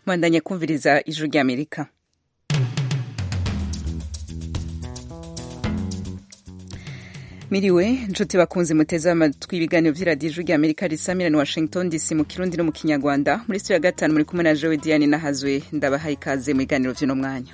mwandanye kumviriza ijwi ry'amerika miriwe nshuti bakunze muteze amatwi ibiganiro vy'iradiyo ijwi ry'amerika risamira ni washington dc mu kirundi no mu kinyarwanda muri studio ya gatanu muri kumwe na jewe diane nahazwe ndabahaye ikaze mu biganiro vy'uno mwanya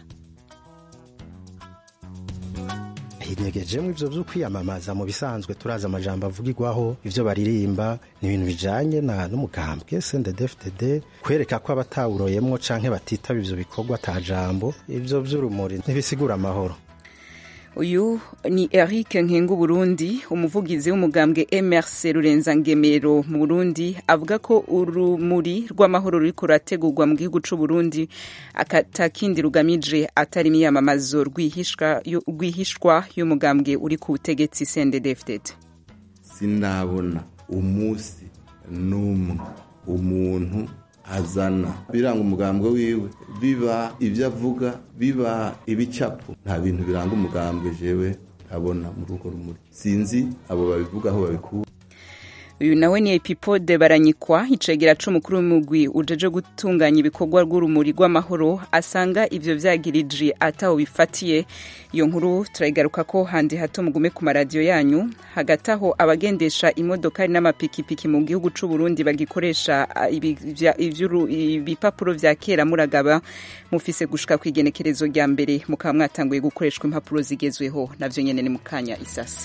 hinegejemo ivyo vyo kwiyamamaza mu bisanzwe turazi amajambo avugirwaho ivyo baririmba ni ibintu bijanye na n'umugambwe CNDD-FDD kwereka ko abatawuroyemwo canke batitaba ivyo bikorwa ata jambo ivyo vy'urumuri ntibisigura amahoro uyu ni eric nkengu burundi umuvugizi w'umugambwe mrc rurenza ngemero mu burundi avuga ko urumuri rw'amahoro ruriko rurategurwa mu gihugu c'uburundi atakindi rugamije atari imiyamamazo rwihishwa y'umugambwe uri ku butegetsi cndd sinabona umunsi n'umwe umuntu azana biranga umugambwe wiwe biba ibyo avuga biba ibicapo nta bintu biranga umugambwe jewe abona muri urwo rumuri sinzi abo babivuga aho babikura uyu nawe ni epipode baranyikwa icegera c'umukuru w'umugwi ujeje gutunganya ibikorwa rw'urumuri rw'amahoro asanga ivyo vyagirije ataho bifatiye iyo nkuru turayigaruka ko handi hato mugume ku maradiyo yanyu hagati aho abagendesha imodokari n'amapikipiki mu gihugu c'uburundi bagikoresha ibipapuro vya kera muragaba mufise gushika kw'igenekerezo rya mbere mukaba mwatanguye gukoreshwa impapuro zigezweho navyo nyene ni mukanya isasi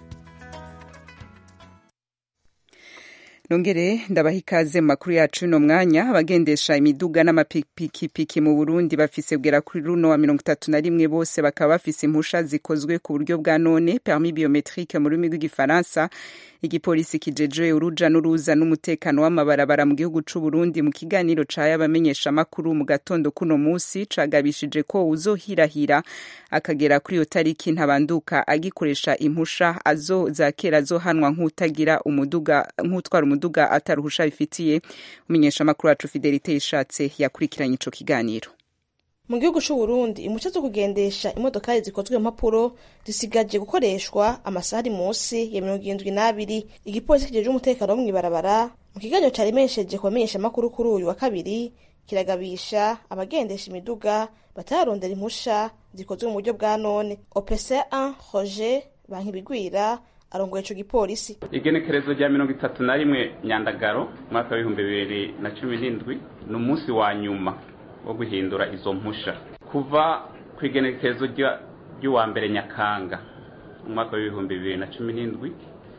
nongere ndabaha ikaze mu makuru yacu y'uno mwanya abagendesha imiduga n'amapikipiki mu burundi bafise bwera kuri runo wa mirongo itatu na rimwe bose bakaba bafise impusha zikozwe ku buryo bwa none permis biometrique mu rurimi rw'igifaransa igipolisi kijeje uruja n'uruza n'umutekano w'amabarabara mu gihugu c'uburundi mu kiganiro caye abamenyesha amakuru mu gatondo kuno musi cagabishije ko uzohirahira akagera kuri iyo tariki ntabanduka agikoresha impusha azo za kera azohanwa nk'utagira umuduga nk'utwara umuduga ataruhusha bifitiye umenyesha amakuru wacu fidelite yishatse yakurikiranye ico kiganiro mu gihugu c'uburundi impushya zo kugendesha imodokari zikozwe mu mpapuro zisigaje gukoreshwa amasaha ari munsi ya mirongo irindwi n'abiri igipolisi kijeje umutekano wo mw'ibarabara mu kiganiro caremesheje ku bamenyesha amakuru kuri uyu wa kabiri kiragabisha abagendesha imiduga batararondera impusha zikozwe mu buryo bwa none opc 1 roger bankibigwira arongoye ico gipolisi igenekerezo rya mirongo itatu na rimwe nyandagaro umwaka w'ibihumbi bibiri na cumi n'indwi ni umunsi wa nyuma wo guhindura izo mpusha kuva ku igenekerezo ry'uwa mbere nyakanga umwaka w'ibihumbi bibiri na cumi n'indwi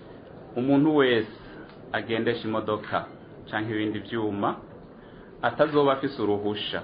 umuntu wese agendesha imodoka cyangwa ibindi byuma atazoba afise uruhusha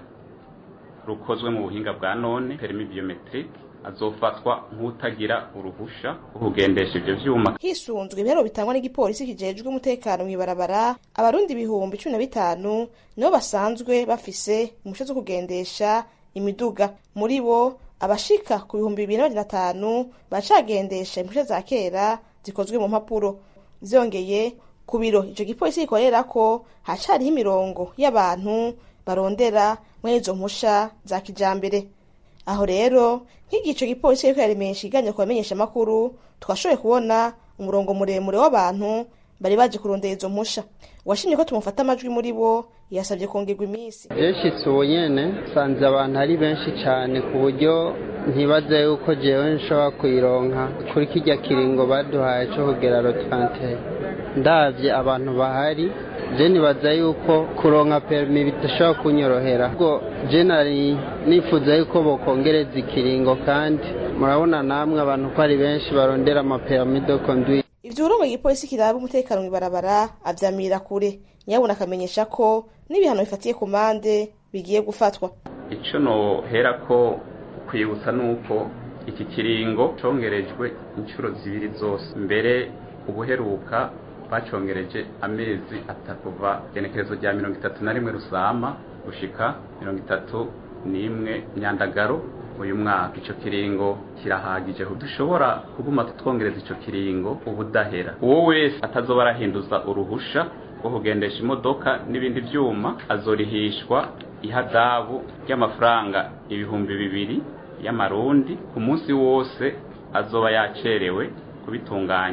rukozwe mu buhinga bwa none perimi biometrique azofatwa nk'utagira uruhusha rwo kugendesha ivyo vyuma hisunzwe ibihero bitangwa n'igipolisi kijejwe umutekano mw'ibarabara abarundi ibihumbi cumi na bitanu nibo basanzwe bafise impusha zo kugendesha imiduga muri bo abashika ku bihumbi bibiri n'amajana atanu bacagendesha impusha za kera zikozwe mu mpapuro vyongeye ku biro ico gipolisi gikorera ko hacariho imirongo y'abantu barondera muri izo mpusha za kijambere aho rero nk'igico gipolisi kiriko yaremesha iganya ku bamenyesha amakuru twashoboye kubona umurongo muremure w'abantu bari baje kurondera izo mpusha washimye ko tumufata amajwi muri bo yasabye kongerwa iminsi yashitse ubu nyene sanze abantu ari benshi cane ku buryo ntibaza yuko jewe nshobora kuyironka kuri kirya kiringo baduhaye co kugera rotante ndavye abantu bahari je nibaza yuko kuronka perimi bidashobora kunyorohera ubwo je nari nifuza yuko bokongereza ikiringo kandi murabona namwe abantu ko ari benshi barondera amaperimi do conduire ivyo urongo igipolisi kiraba umutekano mw'ibarabara avyamira kure nyabuna akamenyesha ko n'ibihano bifatiye ku mande bigiye gufatwa ico noherako kwibutsa nuko iki kiringo congerejwe inshuro zibiri zose mbere ubuheruka bacongereje amezi atatu kuva igenekerezo rya mirongo itatu na rimwe rusama gushika mirongo itatu n'imwe nyandagaro uyu mwaka ico kiringo kirahagije dushobora kuguma twongereza ico kiringo ubudahera uwo wese atazoba arahinduza uruhusha rwo kugendesha imodoka n'ibindi vyuma azorihishwa ihadabu ry'amafaranga ibihumbi bibiri y'amarundi ku munsi wose azoba yacerewe kubitunganya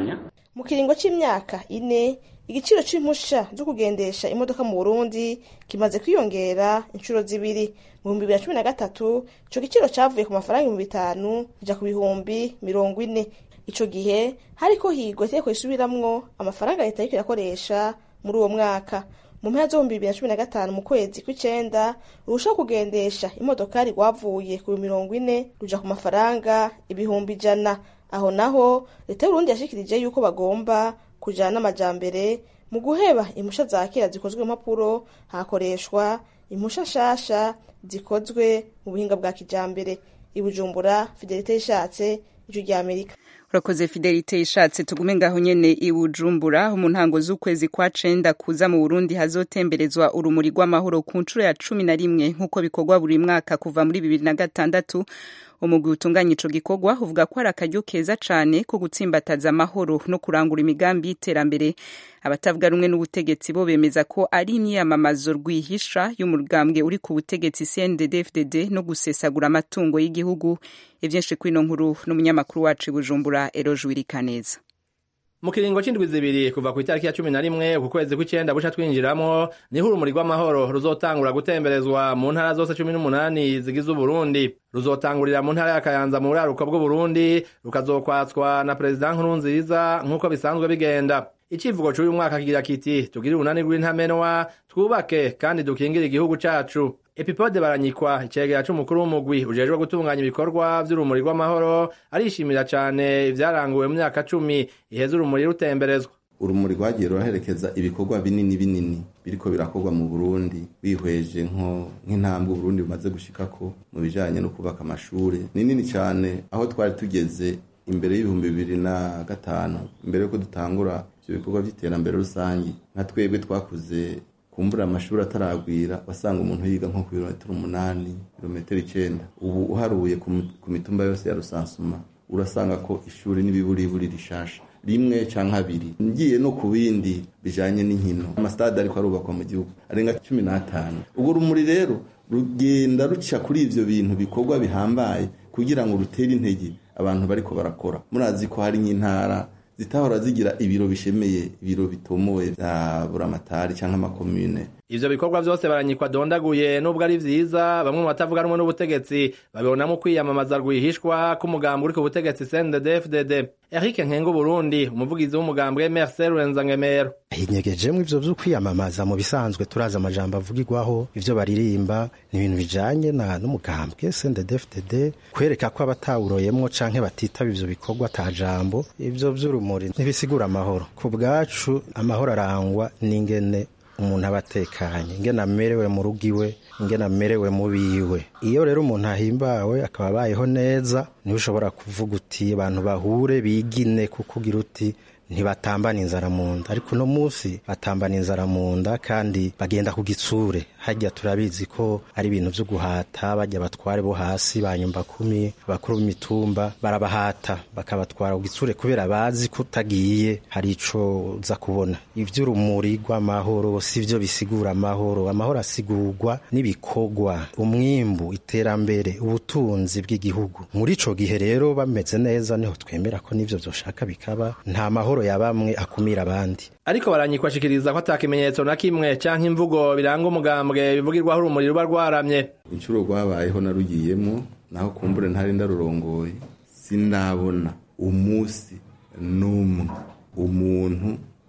mu kiringo c'imyaka ine igiciro c'impusha zo kugendesha imodoka mu burundi kimaze kwiyongera inshuro zibiri mu bihumbi bibiri na cumi na gatatu ico giciro cavuye ku mafaranga ibihumbi bitanu kija ku bihumbi mirongo ine ico gihe hariko higwa itegeko risubiramwo amafaranga leta yariko irakoresha muri uwo mwaka mu mpera z'ibihumbi bibiri na cumi na gatanu mu kwezi kw'icenda urushaho kugendesha imodokari rwavuye ku mirongo ine ruja ku mafaranga ibihumbi ijana aho naho leta y'uburundi yashikirije yuko bagomba kujana n'amajambere mu guheba impusha za kera zikozwe mu mpapuro hakoreshwa impusha nshasha zikozwe mu buhinga bwa kijambere i bujumbura fidelite yishatse ijwi rya amerika urakoze fidelite ishatse tugume ngaho nyene i bujumbura mu ntango z'ukwezi kwa cenda kuza mu burundi hazotemberezwa urumuri rw'amahoro ku nshuro ya cumi na rimwe nk'uko bikorwa buri mwaka kuva muri bibiri na gatandatu umugwi utunganya ico gikorwa uvuga ko ari akaryo keza cane ko gutsimbataza amahoro no kurangura imigambi y'iterambere abatavuga rumwe n'ubutegetsi bo bemeza ko ari imyiyamamazo rwihisha y'umugambwe uri ku butegetsi CNDD-FDD no gusesagura amatungo y'igihugu ivyinshi kwino nkuru n'umunyamakuru wacu i Bujumbura Eroje Wirikaneza mu kiringo c'indwi zibiri kuva ku itariki ya cumi na rimwe ku kwezi kw'icenda buca twinjiramwo niho urumuri rw'amahoro ruzotangura gutemberezwa mu ntara zose cumi n'umunani zigize uburundi ruzotangurira mu ntara ya kayanza mu buraruko bw'uburundi rukazokwatswa na perezida nkurunziza nk'uko bisanzwe bigenda icivugo c'uyu mwaka kigira kiti tugire urunani rw'intamenwa twubake kandi dukingire igihugu cacu epipode baranyikwa icegera c'umukuru w'umugwi ujejwe gutunganya ibikorwa vy'urumuri rw'amahoro arishimira cane ivyaranguwe mu myaka cumi iheza urumuri rutemberezwa urumuri rwagiye ruraherekeza ibikorwa binini binini biriko birakorwa mu burundi wihweje nko nk'intambwe uburundi bumaze gushikako mu bijanye no kubaka amashure ni nini cane aho twari tugeze imbere y'ibihumbi bibiri na gatanu imbere yuko dutangura ivyo bikorwa vy'iterambere rusangi nka twebwe twakuze kumbura amashuri ataragwira wasanga umuntu yiga nko ku birometero umunani birometero icenda ubu uharuye ku mitumba yose ya rusansuma urasanga ko ishuri n'ibiburiburi rishasha rimwe canke abiri ngiye no ku bindi bijanye n'inkino amasitade ariko arubakwa mu gihugu arenga cumi n'atanu urwo rumuri rero rugenda ruca kuri ivyo bintu bikorwa bihambaye kugira ngo rutere intege abantu bariko barakora murazi ko hari nk'intara zitahora zigira ibiro bishemeye ibiro bitomoye vya buramatari canke amakomune ivyo bikorwa vyose baranyikwa dondaguye nubwo ari vyiza bamwe mu batavuga rumwe n'ubutegetsi babibonamo kwiyamamaza rwihishwa k'umugambi uri ku butegetsi CNDD-FDD Eric Nkengo Burundi umuvugizi w'umugambi Marcel Renzangemero hinyegejemwo ivyo vyo kwiyamamaza mu bisanzwe turazi amajambo avugirwaho ivyo baririmba ni ibintu bijanye na n'umugambwe CNDD-FDD kwereka ko abatawuroyemwo canke batitaba ivyo bikorwa ata jambo ivyo vy'urumuri ntibisigura amahoro ku bwacu amahoro arangwa n'ingene umuntu aba atekanye ingene amerewe mu rugo iwe ingene amerewe mu biwe iyo rero umuntu ahimbawe akaba abayeho neza niwe ushobora kuvuga uti abantu bahure bigine kuko ugira uti ntibatambana inzara mu nda ariko uno munsi batambana inzara mu nda kandi bagenda ku gitsure hajya turabizi ko ari ibintu vyo guhata bajya batware bo hasi ba nyumba kumi abakuru b'imitumba barabahata bakabatwara ku gitsure kubera bazi ko utagiye hari ico uza kubona ivy'urumuri rw'amahoro si vyo bisigura amahoro amahoro asigurwa n'ibikorwa umwimbu iterambere ubutunzi bw'igihugu muri ico gihe rero bameze neza niho twemera ko n'ivyo vyoshaka bikaba nta mahoro ya bamwe akumira abandi ariko baranyikwa ashikiriza ko ata kimenyetso na kimwe canke imvugo biranga umugambwe bivugirwaho urumuri ruba rwaramye inshuro rwabayeho narugiyemo naho kumbure ntari ndarurongoye sindabona umunsi n'umwe umuntu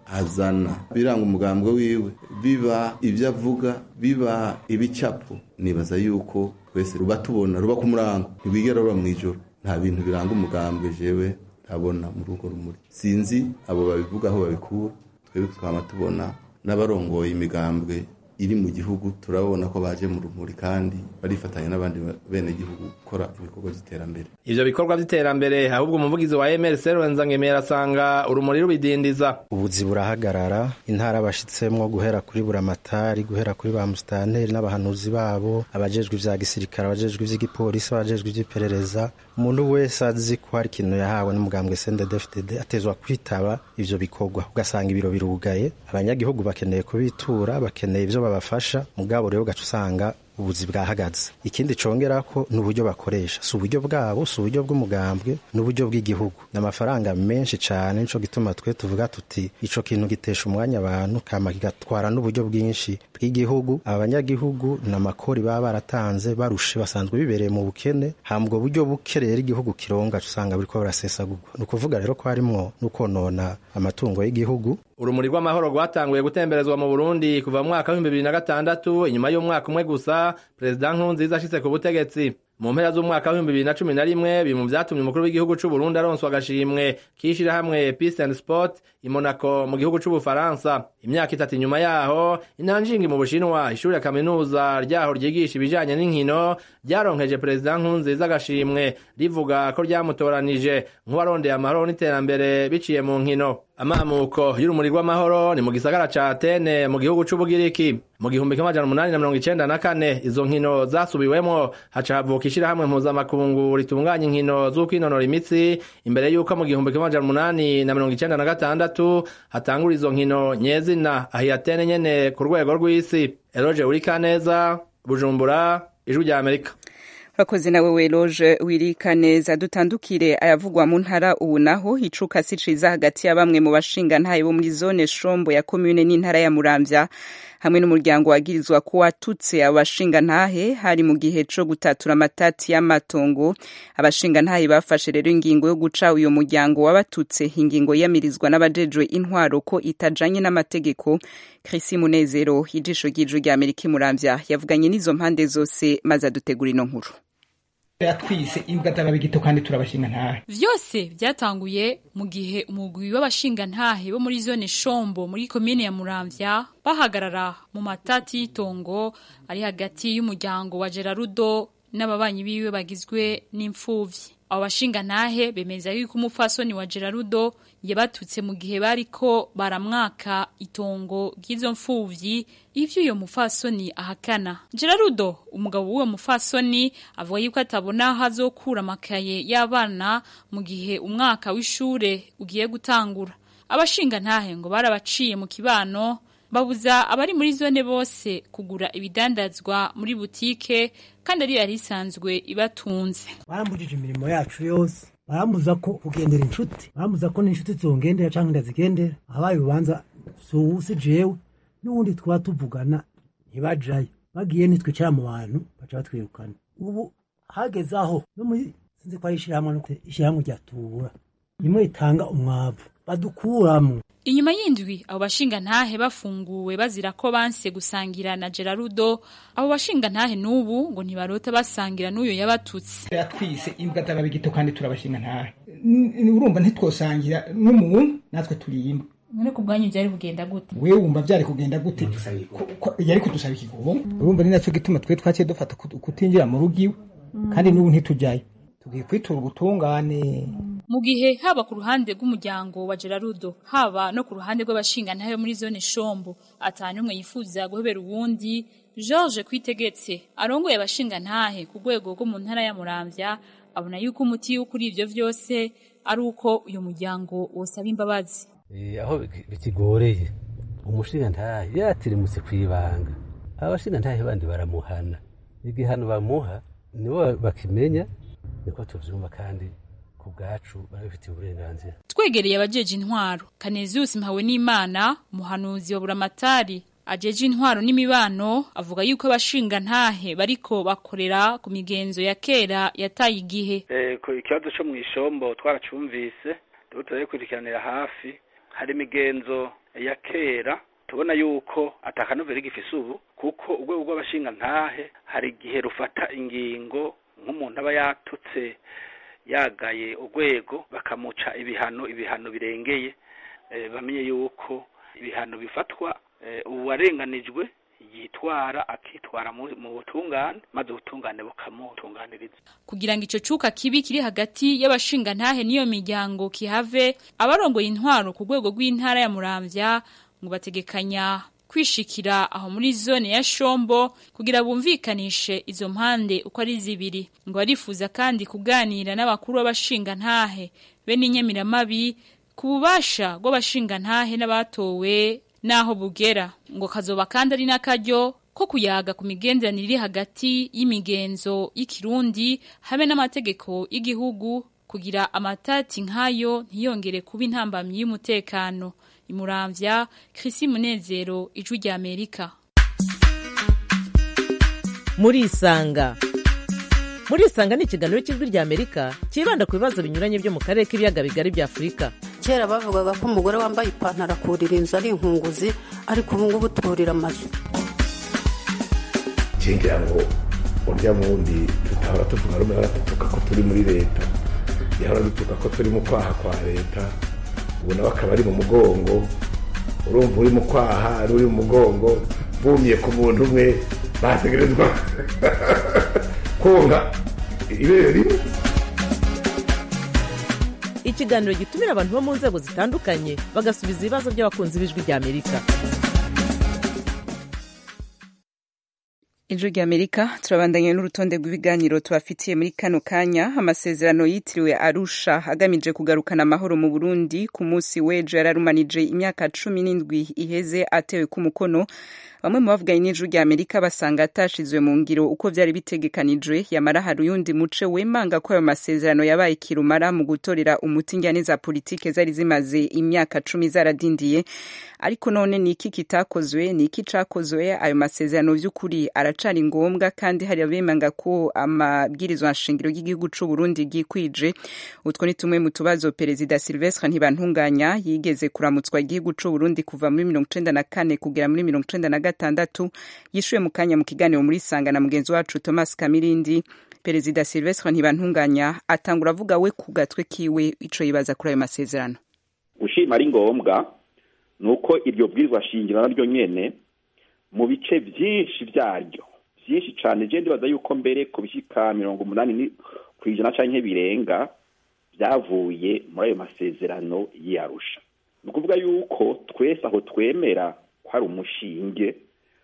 azana biranga umugambwe wiwe biba ibyo avuga biba ibicapo nibaza yuko twese ruba tubona ruba ku murango ntibigera ruba mu ijoro nta bintu biranga umugambwe jewe ndabona muri urwo rumuri sinzi abo babivuga aho babikura twebwe tukaba tubona n'abarongoye imigambwe iri mu gihugu turabona ko baje mu rumuri kandi barifatanya n'abandi bene gihugu gukora ibikorwa by'iterambere ivyo bikorwa vy'iterambere ahubwo umuvugizi wa MRC Rwenzangemera asanga urumuri rubidindiza ubuzi burahagarara intara bashitsemwo guhera kuri buramatari guhera kuri ba musitanteri n'abahanuzi babo abajejwe ivya gisirikare abajejwe ivy'igipolisi abajejwe ivy'iperereza umuntu wese azi ko hari ikintu yahawe n'umugambwe CNDD-FDD atezwa kwitaba ivyo bikorwa ugasanga ibiro birugaye abanyagihugu bakeneye kubitura bakeneye ivyo babafasha mugabo rero ugaca usanga ubuzi bwahagaze ikindi congera ko n'uburyo bakoresha si uburyo bwabo si uburyo bw'umugambwe n'uburyo bw'igihugu ni amafaranga menshi cyane nico gituma twe tuvuga tuti ico kintu gitesha umwanya abantu kama kigatwara n'uburyo bwinshi bw'igihugu abanyagihugu n'amakori baba baratanze barushe basanzwe bibereye mu bukene hambwo buryo buke rero igihugu kironga usanga buriko burasesagurwa ni ukuvuga rero ko harimwo n'ukonona amatungo y'igihugu urumuri rw'amahoro rwatanguye gutemberezwa mu Burundi kuva mu mwaka w'ibihumbi bibiri na gatandatu inyuma y'umwaka umwe gusa perezida Nkurunziza ashitse ku butegetsi mu mpera z'umwaka w'ibihumbi bibiri na cumi na rimwe biri mu vyatumye umukuru w'igihugu c'u Burundi aronswa agashimwe k'ishirahamwe Peace and Sport i Monaco mu gihugu c'Ubufaransa imyaka itatu inyuma yaho inanjingi mu Bushinwa ishuri ya kaminuza ryaho ryigisha ibijanye n'inkino ryaronkeje perezida Nkurunziza agashimwe rivuga ko ryamutoranije nk'uwarondeye amahoro n'iterambere biciye mu nkino amamuko y'urumuri rw'amahoro ni mu gisagara ca Atene mu gihugu c'Ubugiriki mu gihumbi kimwe amajana umunani na mirongo icenda na kane izo nkino zasubiwemwo haca havuka ishirahamwe mpuzamakungu ritunganya inkino z'ukwinonora imitsi imbere y'uko mu gihumbi kimwe amajana umunani na mirongo icenda na gatandatu hatangura izo nkino nyezina aho Atene nyene ku rwego rw'isi Eroje Urikaneza Bujumbura Ijwi rya Amerika urakoze nawe weroje wirika neza dutandukire ayavugwa mu ntara ubu naho icuka si ciza hagati ya bamwe mu bashinga ntaye bo muri zone shombo ya komune n'intara ya muramvya hamwe n'umuryango wagirizwa ko watutse abashinga ntahe hari mu gihe co gutatura amatati y'amatongo abashinga ntahe bafashe rero ingingo yo guca uyo muryango wabatutse ingingo yamirizwa n'abajejwe intwaro ko itajanye n'amategeko Chrisi Munezero ijisho ry'ijuru rya Amerika imuramvya yavuganye n'izo mpande zose maze adutegura ino nkuru yatwise imbwa z'ababigito kandi turabashinga ntahe vyose vyatanguye mu gihe umugwi w'abashinga ntahe bo muri zone shombo muri komine ya muramvya bahagarara mu matati y'itongo ari hagati y'umuryango wa Gerarudo n'ababanyi biwe bagizwe n'imfuvyi abo bashinga ntahe bemeza yuko umupfasoni wa Gerarudo yabatutse mu gihe bariko baramwaka itongo ry'izo mfuvyi ivyo uyo mupfasoni ahakana Gerarudo umugabo w'uwo mupfasoni avuga yuko atabona aho azokura amakaye y'abana mu gihe umwaka w'ishure ugiye gutangura abashinga ntahe ngo barabaciye mu kibano babuza abari muri zone bose kugura ibidandazwa muri butike kandi ari yari isanzwe ibatunze barambujije imirimo yacu yose barambuza ko kugendera inshuti barambuza ko n'inshuti zongendera canke ndazigendera abaye urubanza suwusi jewe n'ubundi twaba tuvugana ntibajayo bagiye nitwicara mu bantu baca batwirukana ubu hageze aho no muri sinzi ko ari ishirahamwe ishirahamwe rya tubura rimwe ritanga umwavu badukuramwo Inyuma y'indwi abo bashinga ntahe bafunguwe bazira ko banse gusangira na Gerarudo abo bashinga ntahe nubu ngo ntibarota basangira n'uyo yabatutse yatwise imbwa z'ababigito kandi turabashinga ntahe urumva ntitwosangira n'umuntu natwe turi imbwa none ku bwanyu byari kugenda gute wewe wumva byari kugenda gute yari kudusaba ikigobo urumva ni nacyo gituma twe twaciye dufata kutinjira mu rugo iwe kandi n'ubu ntitujyayo tugiye kwitura ubutungane mu gihe haba ku ruhande rw'umuryango wa Gerarudo haba no ku ruhande rw'abashinga ntayo muri zone Shombo atanu umwe yifuza guhebera uwundi George Kwitegetse arongoye abashinga ntahe ku rwego rwo mu ntara ya Muramvya abona yuko umuti kuri ivyo vyose ari uko uyu muryango wosaba imbabazi eh aho bikigoreye umushinga ntahe yatirimutse kwibanga abashinga ntahe bandi baramuhana igihano bamuha nibo bakimenya niko tuvyumva kandi ku bwacu barabifitiye uburenganzira twegereye abajeje intwaro Kanezius Mpawe n'Imana umuhanuzi wa Buramatari ajeje intwaro n'imibano avuga yuko abashinga ntahe bariko bakorera ku migenzo ya kera yataye igihe eh ku ikibazo cyo mu ishombo twaracumvise tuba turabikurikiranira hafi hari imigenzo ya kera tubona yuko atakanovera gifise ubu kuko urwego rw'abashinga ntahe hari igihe rufata ingingo nk'umuntu aba yatutse yagaye urwego bakamuca ibihano ibihano birengeye bamenye yuko ibihano bifatwa uwarenganijwe yitwara akitwara mu butungane maze ubutungane bukamutunganiriza kugira ngo ico cuka kibi kiri hagati y'abashinga ntahe n'iyo miryango kihave abarongoye intwaro ku rwego rw'intara ya Muramvya ngo bategekanya kwishikira aho muri zone ya Shombo kugira bumvikanishe izo mpande uko ari zibiri ngo barifuza kandi kuganira n'abakuru b'abashinga ntahe be n'inyemiramabi ku bubasha bw'abashinga ntahe n'abatowe naho bugera ngo kazoba kandi ari n'akaryo ko kuyaga ku migenderanire iri hagati y'imigenzo y'ikirundi hamwe n'amategeko y'igihugu kugira amatati nk'ayo ntiyongere kuba intambamyi y'umutekano imuramvya Chrissy Munezero ijwi rya Amerika murisanga murisanga ni ikiganiro cy'ijwi rya amerika cyibanda ku bibazo binyuranye byo mu karere k'ibiyaga bigari bya afurika kera bavugaga ko umugore wambaye ipantaro akurira inzu ari inkunguzi ariko ubu ngubu turira amazu ngira ngo urya wundi tutahora tuvuga rumwe baradutuka ko turi muri leta yahora dutuka ko turi mu kwaha kwa leta ubu nawe akaba ari mu mugongo urumva uri mu kwaha ari uri mu mugongo bumye ku muntu umwe bategerezwa konga ibere rimwe ikiganiro gitumira abantu bo mu nzego zitandukanye bagasubiza ibibazo by'abakunzi b'ijwi rya amerika ijwi rya amerika turabandanya n'urutonde rw'ibiganiro tubafitiye muri kano kanya amasezerano yitiriwe arusha agamije kugarukana amahoro mu burundi ku munsi w'ejo yararumanije imyaka cumi n'indwi iheze atewe ku mukono bamwe mu bavuganye n'ijwi rya amerika basanga atashizwe mu ngiro uko vyari bitegekanijwe yamara hari uyundi muce wemanga ko ayo masezerano yabaye kirumara mu gutorera umuti njyane za politike zari zimaze imyaka cumi zaradindiye ariko none ni iki kitakozwe ni iki cakozwe ayo masezerano vy'ukuri aracari ngombwa kandi hari abemanga ko amabwirizwa nshingiro y'igihugu c'u Burundi gikwije utwo ni tumwe mu tubazo perezida Silvestre Ntibantunganya yigeze kuramutswa igihugu c'u Burundi kuva muri mirongo icenda na kane kugera muri mirongo icenda na gatandatu yishuye mu kanya mu kiganiro muri sanga na mugenzi wacu Thomas Kamirindi perezida Silvestre Ntibantunganya atangura avuga we ku gatwe kiwe ico yibaza kuri ayo masezerano gushima ari ngombwa nuko iryo bwirizwa shingiro naryo nyene mu bice byinshi byaryo byinshi cyane je ndibaza yuko mbere ku bishika mirongo umunani ku ijana canke birenga byavuye muri ayo masezerano y'arusha ni ukuvuga yuko twese aho twemera ko hari umushinge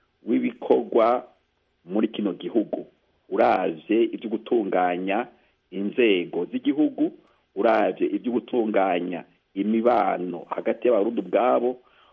w'ibikorwa muri kino gihugu uravye ibyo gutunganya inzego z'igihugu uravye ibyo gutunganya imibano hagati y'abarundi ubwabo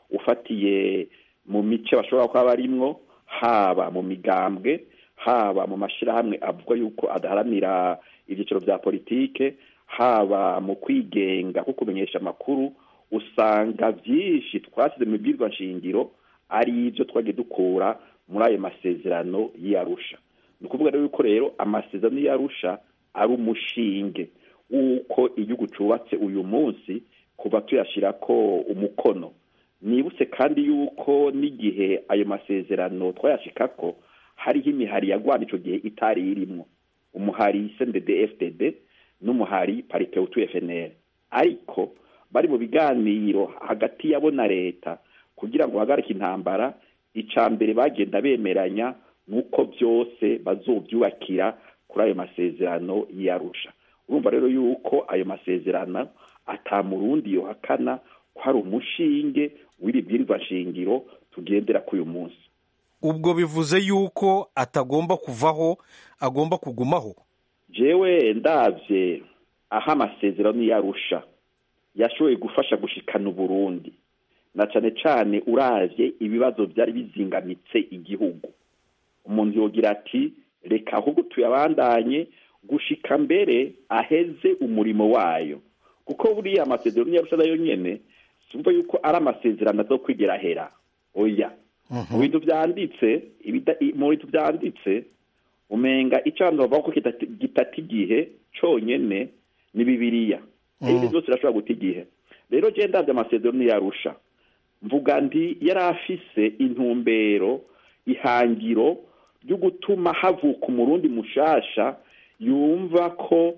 ufatiye mu mice bashobora kuba barimwo haba mu migambwe haba mu mashyirahamwe avuga yuko adaharanira ibyiciro bya politike haba mu kwigenga ko kumenyesha amakuru usanga byinshi twasize mu bwirwa nshingiro ari ibyo twagiye dukura muri ayo masezerano y'arusha ni ukuvuga rero yuko rero amasezerano y'arusha ari umushinge w'uko igihugu cyubatse uyu munsi kuva tuyashyira ko umukono nibutse kandi yuko n'igihe ayo masezerano twayashika ko hariho imihari yagwana icyo gihe itari irimo umuhari sendede fdd n'umuhari parite utu fnr ariko bari mu biganiro hagati yabo na leta kugira ngo bahagarike intambara icya mbere bagenda bemeranya nuko byose bazobyubakira kuri ayo masezerano y'arusha urumva rero yuko ayo masezerano atamurundi yohakana ko hari umushinge w'iri bwirizwa shingiro tugendera kuri uyu munsi ubwo bivuze yuko atagomba kuvaho agomba kugumaho jewe ndabye aho amasezerano yarusha yashoboye gufasha gushikana uburundi na cyane cyane uravye ibibazo byari bizingamitse igihugu umuntu yogira ati reka ahubwo tuyabandanye gushika mbere aheze umurimo wayo kuko buriya amasezerano yarusha nayo nyene sumva yuko ari amasezerano azo kwigera hera oya mu bintu byanditse mu bintu byanditse umenga icyo abantu bavuga ko gitata igihe cyonyine ni bibiriya ibindi byose birashobora guta igihe rero je ndabye amasezerano yarusha mvuga ndi yari afise intumbero ihangiro ryo gutuma havuka umurundi mushasha yumva ko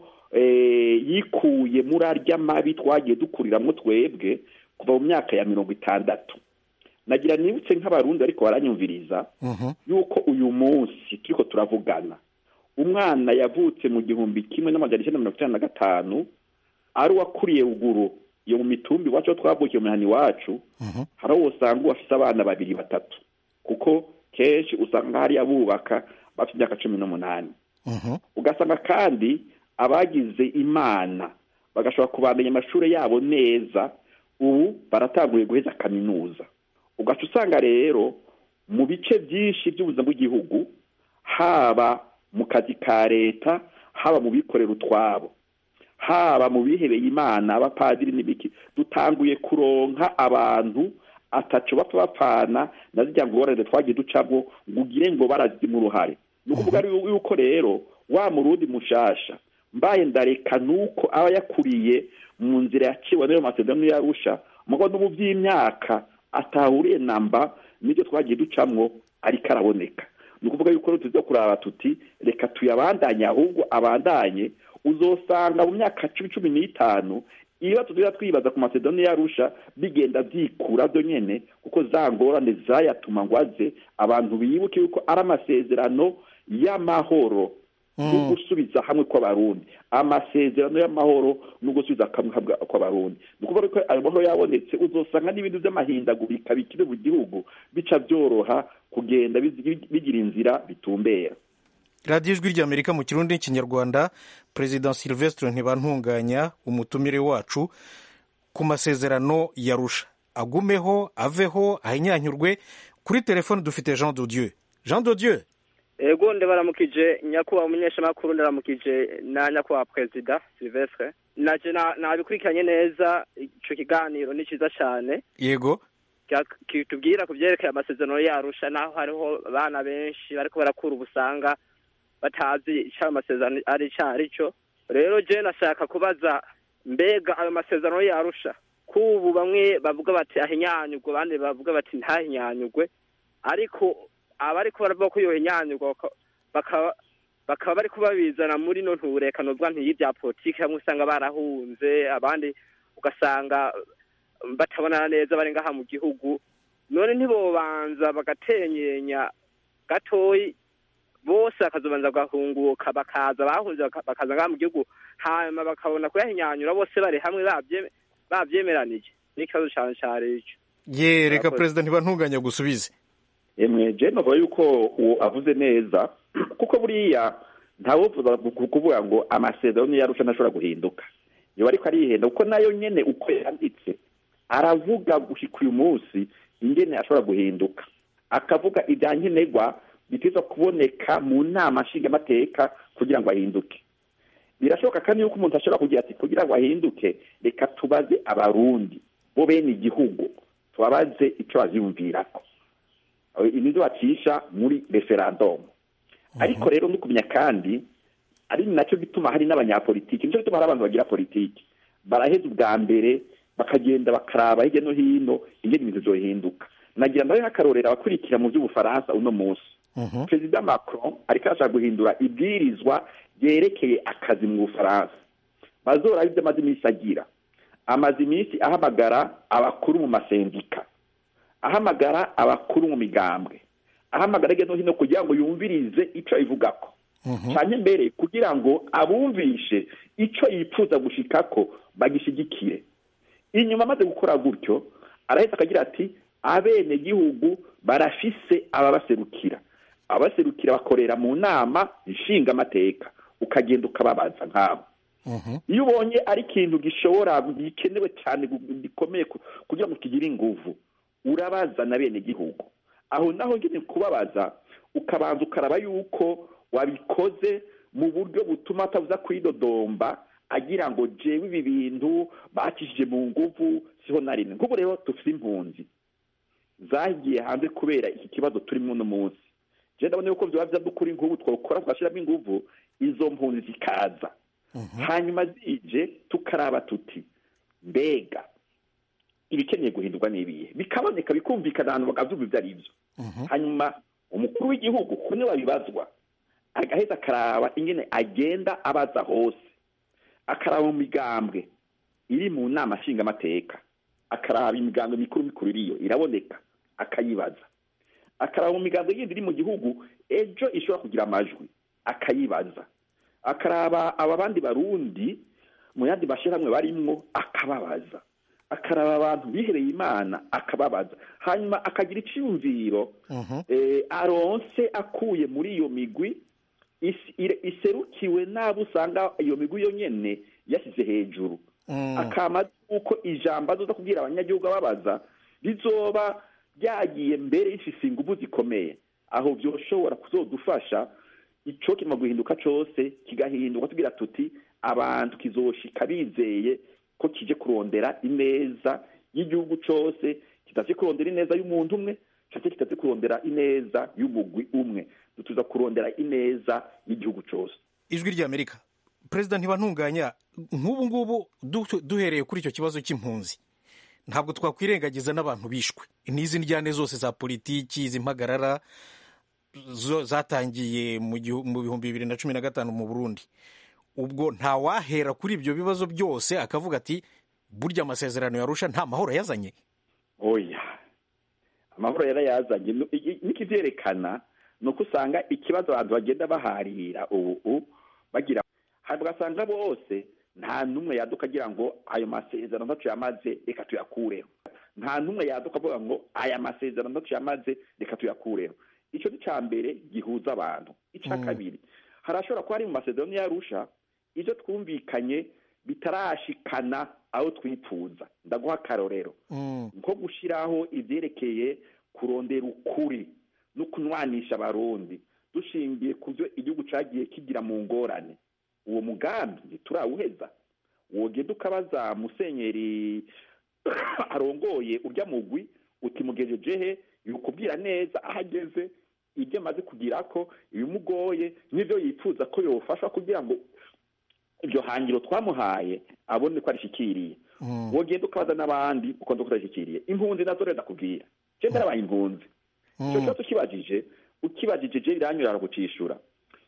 yikuye muri arya mabi twagiye dukuriramwo twebwe kuva mu myaka ya mirongo itandatu nagira nibutse nk'abarundi ariko baranyumviriza yuko uyu munsi turiko turavugana umwana yavutse mu gihumbi kimwe n'amajana icyenda mirongo icyenda na gatanu ari uwakuriye ruguru iyo mu mitumbi iwacu aho twavukiye mu mihana iwacu hari aho usanga uwafise abana babiri batatu kuko kenshi usanga hariya bubaka bafite imyaka cumi n'umunani ugasanga kandi abagize imana bagashobora kubandanya amashuri yabo neza ubu baratanguye guheza kaminuza ugaca usanga rero mu bice byinshi by'ubuzima bw'igihugu haba mu kazi ka leta haba mu bikorera utwabo haba mu bihebeye imana abapadiri n'ibiki dutanguye kuronka abantu ataco bapfa bapfana na zirya ngorane twagiye ducamo ngo ugire ngo barazima uruhare ni ukuvuga yuko rero wa murundi mushasha mbaye ndareka nuko aba yakuriye mu nzira yaciwe n'ayo masezerano yarusha mugo no mu by'imyaka atahuriye namba n'ibyo twagiye ducamwo ariko araboneka ni ukuvuga yuko rero tuza kuraba tuti reka tuyabandanye ahubwo abandanye uzosanga mu myaka cumi cumi n'itanu iyo tugira twibaza ku masezerano yarusha bigenda byikura byo nyene kuko za ngorane zayatuma ngo aze abantu bibuke yuko ari amasezerano y'amahoro no gusubiza hamwe kw'abarundi amasezerano y'amahoro no gusubiza hamwe kw'abarundi ni ukuvuga ko ayo mahoro yabonetse uzosanga n'ibintu by'amahindagurika bikiri mu gihugu bica byoroha kugenda bigira inzira bitumbera radiyo ijwi ry'amerika mu kirundi n'ikinyarwanda perezida silvestre ntibantunganya umutumire wacu ku masezerano yarusha agumeho aveho ahinyanyurwe kuri telefone dufite jean dodieu jean dodieu ego ndabaramukije nyakubahwa umunyeshamakuru ndaramukije na nyakubahwa perezida silvestre naje nabikurikiranye neza ico kiganiro ni ciza cane yego kitubwira ku vyerekeye amasezerano yarusha naho hariho abana benshi bariko barakura ubusanga batazi ico ayo masezerano ari ico ari cyo rero je nashaka kubaza mbega ayo masezerano yarusha kubu bamwe bavuga bati ahinyanyurwe abandi bavuga bati ntahinyanyurwe ariko abariko baravuga ko yohinyanyurwa bakaba bakaba bari kubabizana muri no nturekano bwa ntiy'ibya politiki hamwe usanga barahunze abandi ugasanga batabonana neza bari ngaha mu gihugu none ntibobanza bagatenyenya gatoyi bose bakazobanza bagahunguka bakaza bahunze bakaza ngaha mu gihugu hanyuma bakabona kuyahinyanyura bose bari hamwe babyemeranije n'ikibazo cyane cyane icyo ye reka perezida ntibantunganya gusubize emwe je navuga yuko uwo avuze neza kuko buriya ntawuvuza kuvuga ngo amasezerano yarusha ntashobora guhinduka iyo ariko arihenda kuko nayo nyene uko yanditse aravuga gushika uyu munsi ingene ashobora guhinduka akavuga ibya nkenerwa biteza kuboneka mu nama nshingamateka kugira ngo ahinduke birashoboka kandi yuko umuntu ashobora kugira ati kugira ngo ahinduke reka tubaze abarundi bo bene igihugu tubabaze icyo baziyumvirako nizo bacisha muri referandumu ariko rero no kumenya kandi ari nacyo gituma hari n'abanyapolitiki nicyo gituma hari abantu bagira politiki baraheza ubwa mbere bakagenda bakaraba hirya no hino ingene ibintu vyohinduka nagira ndabe nk'akarorero abakurikira mu by'ubufaransa uno munsi perezida macron ariko arashaka guhindura ibwirizwa ryerekeye akazi mu bufaransa bazora ibyo amaze iminsi agira amaze iminsi ahamagara abakuru mu masendika ahamagara abakuru mu migambwe ahamagara hirya no hino kugira ngo yumvirize icyo ayivugako cyane mbere kugira ngo abumvishe icyo yifuza gushikako bagishigikire inyuma amaze gukora gutyo arahita akagira ati abenegihugu barafise ababaserukira ababaserukira bakorera mu nama nshingamateka ukagenda ukababaza nk'abo iyo ubonye ari ikintu gishobora gikenewe cyane gikomeye kugira ngo kigire inguvu urabaza na bene gihugu aho naho nyine kubabaza ukabanza ukaraba yuko wabikoze mu buryo butuma atavuza kwidodomba agira ngo jewe ibi bintu bakishije mu nguvu siho na rimwe nk'ubu rero dufite impunzi zagiye hanze kubera iki kibazo turimo uno munsi je ndabona yuko vyoba vyadukuri nk'ubu twokora twashiramo inguvu izo mpunzi zikaza hanyuma zije tukaraba tuti mbega ibikeneye guhindurwa n'ibihe bikaboneka bikumvikana ahantu bakavyumva ivyo ari vyo hanyuma umukuru w'igihugu kune babibazwa agaheza akaraba ingene agenda abaza hose akaraba mu migambwe iri mu nama nshingamateka akaraba imigambwe mikuru mikuru iriyo iraboneka akayibaza akaraba mu migambwe yindi iri mu gihugu ejo ishobora kugira amajwi akayibaza akaraba aba bandi barundi mu yandi mashyirahamwe barimwo akababaza akaraba abantu bihereye imana akababaza hanyuma akagira icyumviro aronse akuye muri iyo migwi iserukiwe n'abo usanga iyo migwi yo nyene yashyize hejuru akama uko ijambo azoza kubwira abanyagihugu ababaza rizoba ryagiye mbere rifise ingufu zikomeye aho byoshobora kuzodufasha ico kima guhinduka cose kigahinduka tugira tuti abantu kizoshika bizeye ko kije kurondera ineza y'igihugu cose kitaje kurondera ineza y'umuntu umwe canke kitaje kurondera ineza y'umugwi umwe tuza kurondera ineza y'igihugu cose ijwi ry'amerika perezida ntibantunganya nk'ubu ngubu du- duhereye kuri icyo kibazo cy'impunzi ntabwo twakwirengagiza n'abantu bishwe n'izi njyane zose za politiki izi mpagarara zo zatangiye mu gihu- mu bihumbi bibiri na cumi na gatanu mu burundi ubwo ntawahera kuri ibyo bibazo byose akavuga ati burya amasezerano yarusha nta mahoro yazanye oya amahoro yarayazanye Nu- i- i- n'ikivyerekana ni uko usanga ikibazo abantu bagenda baharira ubu bagira hari ugasanga bose nta n'umwe yaduka agira ngo ayo masezerano ntacu yamaze reka tuyakureho nta n'umwe yaduka avuga ngo aya masezerano ntacu yamaze reka tuyakureho icyo ni cya mbere gihuza abantu icya Mm. kabiri harashobora kuba hari mu masezerano yarusha ibyo twumvikanye bitarashikana aho twifuza ndaguha akarorero nko gushyiraho ibyerekeye kurondera ukuri no kunwanisha abarundi dushingiye ku byo igihugu cyagiye kigira mu ngorane uwo mugambi ntiturawuheza wogenda ukabaza musenyeri arongoye urya mugwi uti mugejeje he yukubwira neza aho ageze ibyo amaze kugira ko ibimugoye n'ibyo yifuza ko yofasha kugira ngo iryo hangiro twamuhaye abone ko arishikiriye wogenda ukabaza n'abandi uko ndo kutarishikiriye impunzi nazo rero ndakubwira je ndarabaye impunzi icyo kibazo ukibajije ukibajije je biranyura aragucishura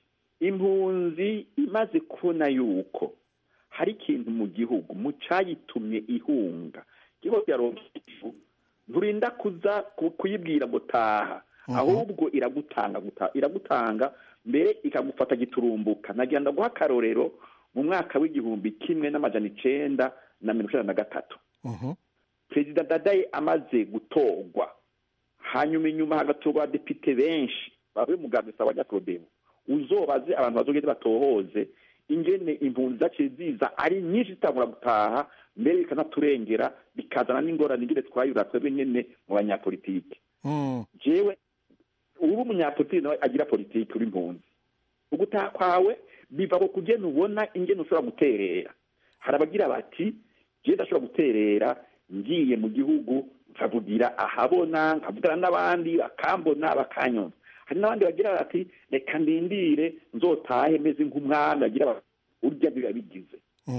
impunzi imaze kubona yuko hari ikintu mu gihugu mu cayitumye ihunga igihugu yaronka ifu nturinda kuza ku- kuyibwira ngo taha ahubwo iragutanga guta- iragutanga mbere ikagufata giturumbuka nagira ndaguha akarorero mu mwaka w'igihumbi kimwe n'amajana icenda na mirongo icenda na gatatu perezida dadaye amaze gutorwa hanyuma inyuma hagatorwa abadepite benshi bavuye mu gambesa wa nyakorodemo uzobaze abantu bazogende batohoze ingene impunzi zaciye ziza ari nyinshi zitangura gutaha mbere bikanaturengera bikazana n'ingorane ingene twayura twebwe nyene mu banyapolitike jewe uba umunyapolitiki nawe agira politiki uri impunzi ugutaha kwawe biva ku kugena ubona ingene ushobora guterera hari abagira bati jewe ndashobora guterera ngiye mu gihugu nkavugira ahabona nkavugana n'abandi bakambona bakanyumva hari n'abandi bagira bati reka ndindire nzotahe meze nk'umwami bagira bati urya biba bigize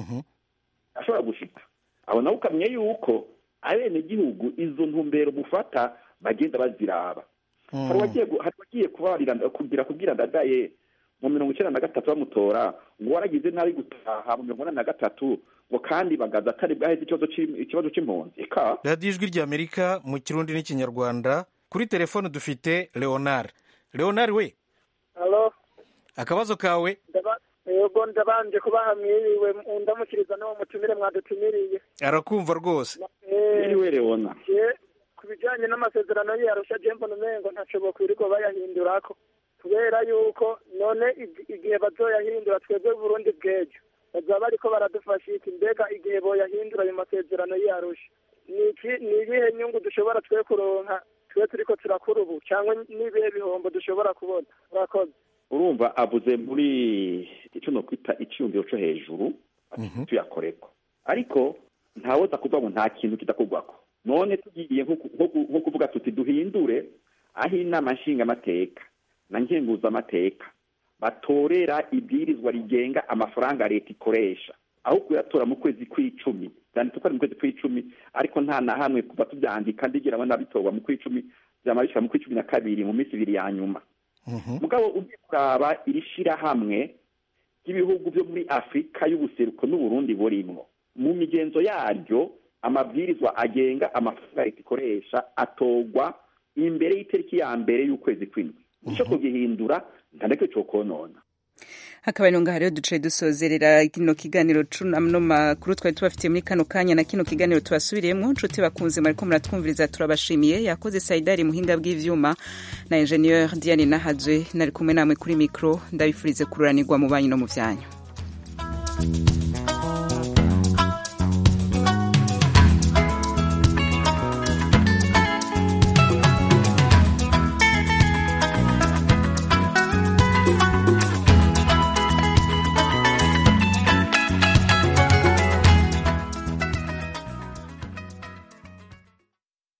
ashobora gushika aho nawe ukamenya yuko abenegihugu izo ntumbero mufata bagenda baziraba hari uwagiye gu- hari uwagiye kubarira kugira kubwira ndadaye mu mirongo icyenda na gatatu bamutora ngo waragize nabi gutaha mu mirongo inani na gatatu ngo kandi bagaza atari bwaheze ikibazo c'im- ikibazo c'impunzi eka radiyo ijwi ry'amerika mu kirundi n'ikinyarwanda kuri telefone dufite leonard leonard we halo akabazo kawe ndaba yego ndabanje kubaha mwiriwe ndamukiriza n'uwo mutumire mwadutumiriye arakumva rwose Eh, leona je ku bijanye n'amasezerano yarusha je mbona umengo ntaco bokwirirwa bayahindurako kubera yuko none ig- igihe bazoyahindura twebwe burundi bw'ejo bazaba bariko baradufasha iki mbega igihe boyahindura ayo masezerano yarusha niki ni ibihe nyungu dushobora twe kuronka twe turiko turakura ubu cyangwa n'ibihe bihombo dushobora kubona murakoze urumva avuze muri icyo nokwita icyiyumviro cyo hejuru tuyakoreko ariko ntawoza kuvuga ngo nta kintu kidakorwako none tugiye nko ku- nko ku- nko kuvuga tuti duhindure aho inama nshingamateka na nkenguzamateka batorera ibwirizwa rigenga amafaranga leta ikoresha aho kuyatora mu kwezi kw'icumi byanditse ko ari mu kwezi kw'icumi ariko nta na hamwe kuva tubyandika ndigira ngo nabitorwa mu kw'icumi byama bishika mu kw'icumi na kabiri mu minsi ibiri ya nyuma mugabo ugiye kuraba iri shirahamwe ry'ibihugu byo muri afurika y'ubuseruko n'uburundi burimwo mu migenzo yaryo amabwirizwa agenga amafaranga leta ikoresha atorwa imbere y'itariki ya mbere y'ukwezi kw'indwi ico kugihindura ntandeke co konona hakaba ino ngaha rero duciye dusozerera kino kiganiro no makuru twari tubafitiye muri kano kanya na kino kiganiro tubasubiriyemo nshuti bakunze mwariko muratwumviriza turabashimiye yakoze saidari muhinga bw'ivyuma na ingenieur diane nahazwe nari kumwe namwe kuri mikro ndabifurize kururanirwa mu banyu no mu vyanyu